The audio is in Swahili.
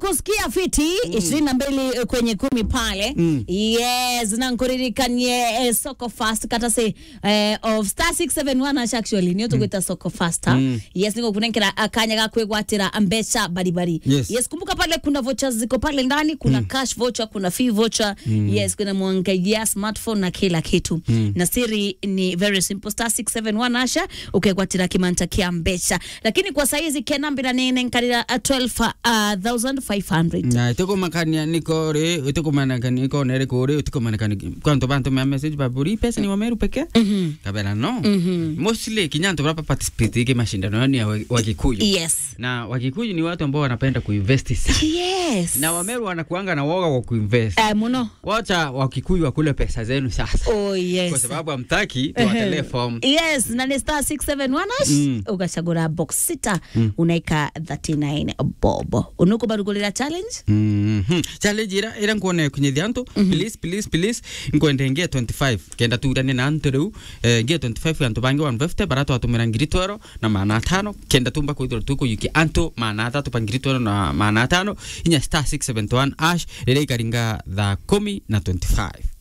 kusikia fiti ishirini na mbili kwenye kumi pale Mm. yes na nkuririkanie eh, soko fast kata se eh, of star 671 ash actually niyo tugwita soko fast ha? Mm. yes niko kunenkera akanya ga kwigwatira mbeca baribari Yes. yes kumbuka pale kuna vouchers ziko pale ndani kuna cash voucher kuna fee voucher yes kuna mwangalia smartphone na kila kitu na siri ni very simple star 671 asha ukegwatira kimanta kia mbeca lakini kwa saizi kenambira nene nkarira 12500 na itukumakania niko ri itukumanakania iko nere kuri itukumanakania kwanto bantu me message baburi pesa ni wameru peke kabela no mostly kinyanto baba participate ke mashindano ni ya wa- wakikuyu yes na wakikuyu ni watu ambao wanapenda kuinvest sana yes na wameru wanakuanga na woga wa kuinvest Eh, muno wacha wakikuyu wakule pesa zenu sasa oh yes kwa sababu hamtaki tuwatelee form yes na ni star 671 ash Mm. ukachagura box sita unaika 39 bob unukubarugulira challenge Mhm. challenge ira ira nkuone kunyithia antu please please please nkwende ngie 25 kenda turane na antu riu eh, ngie 25 antu bangi 150 bara twatumira ngiri twero na maana atano kenda tumba kwithira tukuyuki antu maana atatu pa ngiri twero na maana atano inya star 671 ash rira ikaringa thaa kumi na 25